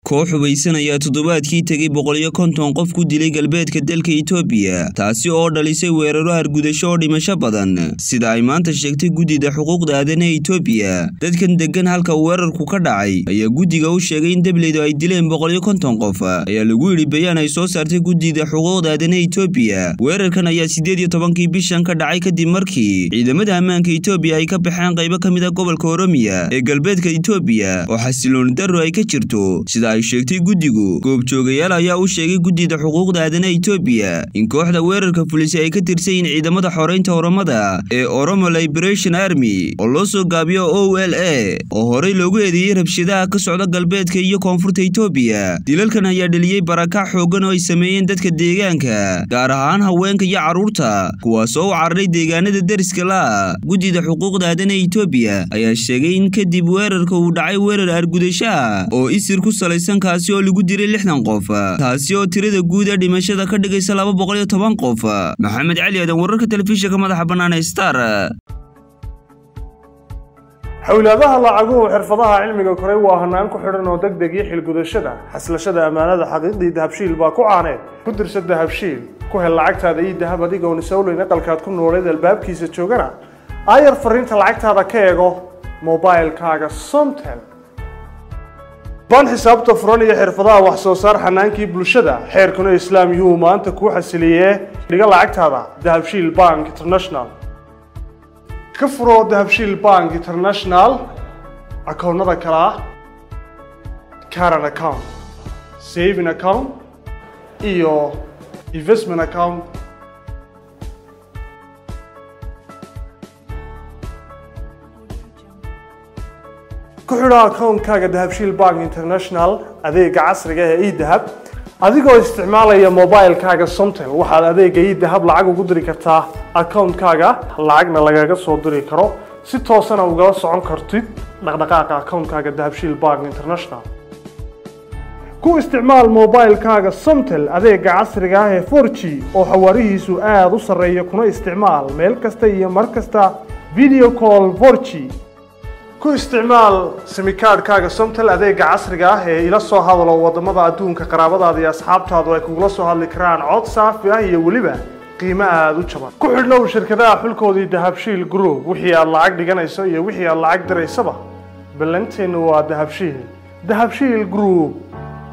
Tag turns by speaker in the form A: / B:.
A: koox hubaysan ayaa toddobaadkii tegey boqoliyo konton qof ku dilay galbeedka dalka itoobiya taasi oo dhalisay weeraro hargudasho oo dhimasho badan sida ay maanta sheegtay guddida xuquuqda aadanaha itoobiya dadkan deggan halka weerarku ka dhacay ayaa guddiga u sheegay in dableydu ay dileen boqoliyo konton qof ayaa lagu yidhi bayaan ay soo saartay guddida xuquuqda aadanaha itoobiya weerarkan ayaa siddeed iyo tobankii bishan ka dhacay kadib markii ciidamada ammaanka itoobiya ay ka baxeen qaybo ka mid a gobolka oromiya ee galbeedka itoobiya oo xasilooni darro ay ka jirto sida ay sheegtay guddigu goobjoogayaal ayaa u sheegay guddida xuquuqda aadanaha itoobiya in kooxda weerarka fulisay ay ka tirsan yihiin ciidamada xoreynta oromada ee oromo liberation army oo loo soo gaabiyo o l a oo horey loogu eedeeyey rabshadaha ka socda galbeedka iyo koonfurta itoobiya dilalkan ayaa dheliyey barakac xooggan oo ay sameeyeen dadka deegaanka gaar ahaan haweenka iyo carruurta kuwaasoo u cararay deegaanada deriska la guddida xuquuqda aadanaha itoobiya ayaa sheegay in kadib weerarka uu dhacay weerar argudashaha oo isir ku salaysan kaasi oo lagu diray lixdan qof taasi oo tirada guud ee dhimashada ka dhigaysa laba boqol iyo toban qof maxamed cali aadan wararka telefishinka madaxa bannaan ee star
B: xowlaadaha lacaguhu xirfadaha cilmiga koray waa hanaan ku xidhan oo deg deg iyo xilgudashada xaslashada ammaanada xaqiiqdii dahabshiil baa ku caaneed ku dirsa dahabshiil ku hel lacagtaada iyo dahab adigoon isowleyn aqalkaad ku nooleed albaabkiisa joogana aayar fariinta lacagtaada ka eego mobilkaaga somtel ban xisaabta furan iyo xirfadaha wax soo saar xanaankii bulshada xeerkuna islaam yuu maanta kuu xasiliyee dhiga lacagtaada dahabshiil bank international ka furo dahabshiil bank international akoonnada kale ah caran account saving account iyo investment account ku xidho akoonkaaga dahabshiil bank international adeega casriga ee edahab adigoo isticmaalaya mobilkaaga somtel waxaad adeega edahab lacag ugu diri kartaa akoonkaaga lacagna lagaga soo diri karo si toosana ugala socon kartid dhaqdhaqaaqa akoonkaaga dahabshiil bank international ku isticmaal mobilkaaga somtel adeega casriga ah ee forg oo xawaarihiisu aada u sarreeya kuna isticmaal meel kasta iyo mar kasta video call forg ku isticmaal simikaadhkaaga somtel adeega casriga ah ee ila soo hadalo wadamada adduunka qaraabadaada iyo asxaabtaadu ay kugula soo hadli karaan cod saafi ah iyo weliba qiimo aada u jaban ku xidhnow shirkadaha xulkoodii dahabshiil group wixii aad lacag dhiganayso iyo wixii aad lacag diraysaba ballanteennu waa dahabshiil dahabshiil group